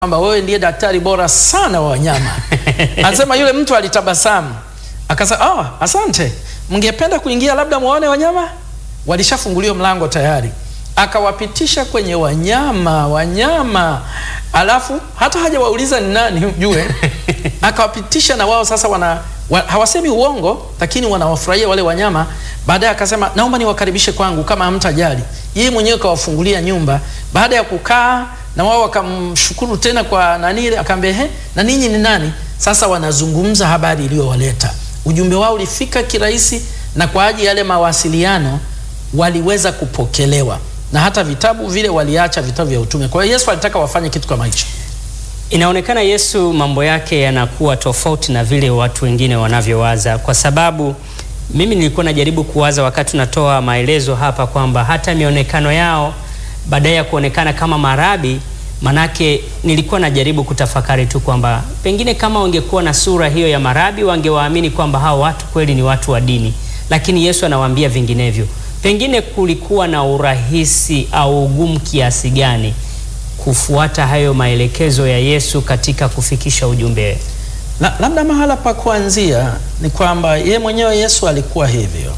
kwamba wewe ndiye daktari bora sana wa wanyama. Anasema yule mtu alitabasamu akasema, oh, asante, mngependa kuingia labda muone wanyama? Walishafunguliwa mlango tayari, akawapitisha kwenye wanyama wanyama, alafu hata hajawauliza ni nani ujue, akawapitisha na wao sasa wana wa, hawasemi uongo, lakini wanawafurahia wale wanyama. Baadaye akasema naomba niwakaribishe kwangu kama hamtajali. Yeye mwenyewe kawafungulia nyumba. Baada ya kukaa na wao wakamshukuru tena kwa nani ile, akaambia he, na ninyi ni nani? Sasa wanazungumza habari iliyowaleta. Ujumbe wao ulifika kirahisi, na kwa ajili yale mawasiliano waliweza kupokelewa, na hata vitabu vile waliacha vitabu vya utume. Kwa hiyo Yesu alitaka wafanye kitu kama hicho. Inaonekana Yesu mambo yake yanakuwa tofauti na vile watu wengine wanavyowaza, kwa sababu mimi nilikuwa najaribu kuwaza wakati natoa maelezo hapa kwamba hata mionekano yao baadaye ya kuonekana kama marabi, manake nilikuwa najaribu kutafakari tu kwamba pengine kama wangekuwa na sura hiyo ya marabi wangewaamini kwamba hao watu kweli ni watu wa dini, lakini Yesu anawaambia vinginevyo. Pengine kulikuwa na urahisi au ugumu kiasi gani kufuata hayo maelekezo ya Yesu katika kufikisha ujumbe? La, labda mahala pa kuanzia ni kwamba ye mwenyewe Yesu alikuwa hivyo.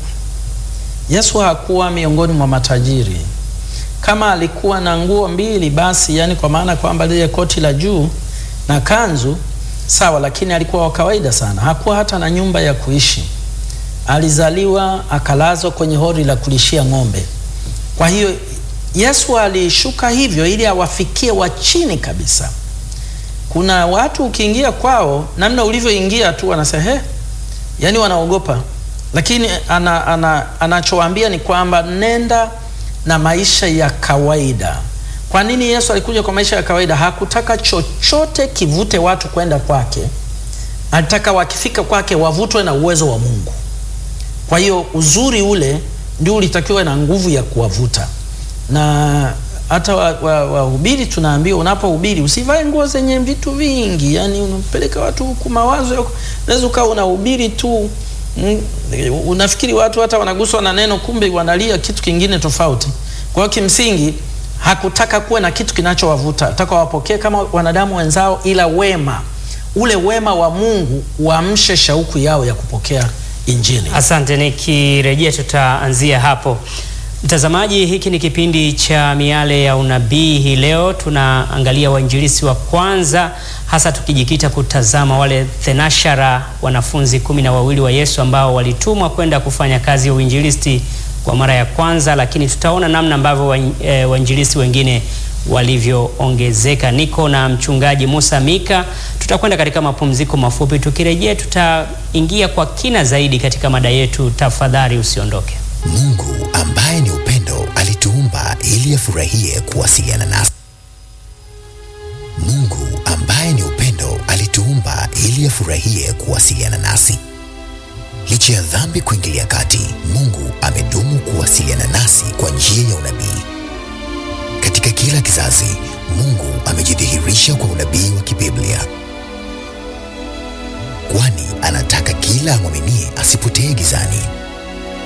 Yesu hakuwa miongoni mwa matajiri. Kama alikuwa na nguo mbili basi, yani kwa maana kwamba lile koti la juu na kanzu sawa, lakini alikuwa wa kawaida sana. Hakuwa hata na nyumba ya kuishi. Alizaliwa akalazwa kwenye hori la kulishia ng'ombe. Kwa hiyo Yesu alishuka hivyo ili awafikie wa chini kabisa. Kuna watu ukiingia kwao, namna ulivyoingia tu wanasema he, yani wanaogopa, lakini ana, ana, anachowaambia ni kwamba nenda na maisha ya kawaida. Kwa nini Yesu alikuja kwa maisha ya kawaida? Hakutaka chochote kivute watu kwenda kwake, alitaka wakifika kwake wavutwe na uwezo wa Mungu. Kwa hiyo uzuri ule ndio ulitakiwa na nguvu ya kuwavuta na hata wahubiri wa, wa tunaambiwa unapohubiri usivae nguo zenye vitu vingi, yani unapeleka watu huku mawazo. Unaweza ukawa unahubiri tu mm, unafikiri watu hata wanaguswa na neno, kumbe wanalia kitu kingine tofauti. Kwa hiyo kimsingi hakutaka kuwe na kitu kinachowavuta, ataka wapokee kama wanadamu wenzao, ila wema ule wema wa Mungu uamshe shauku yao ya kupokea Injili. Asante, nikirejea tutaanzia hapo. Mtazamaji, hiki ni kipindi cha Miale ya Unabii. Hii leo tunaangalia wainjilisi wa kwanza, hasa tukijikita kutazama wale thenashara, wanafunzi kumi na wawili wa Yesu ambao walitumwa kwenda kufanya kazi ya uinjilisti kwa mara ya kwanza, lakini tutaona namna ambavyo wainjilisi wengine walivyoongezeka. Niko na mchungaji Musa Mika. Tutakwenda katika mapumziko mafupi, tukirejea tutaingia kwa kina zaidi katika mada yetu. Tafadhali usiondoke. Mungu ambaye ni upendo alituumba ili afurahie kuwasiliana nasi. Mungu ambaye ni upendo alituumba ili afurahie kuwasiliana nasi. Licha ya dhambi kuingilia kati, Mungu amedumu kuwasiliana nasi kwa njia ya unabii. Katika kila kizazi, Mungu amejidhihirisha kwa unabii wa kibiblia, kwani anataka kila amwaminie asipotee gizani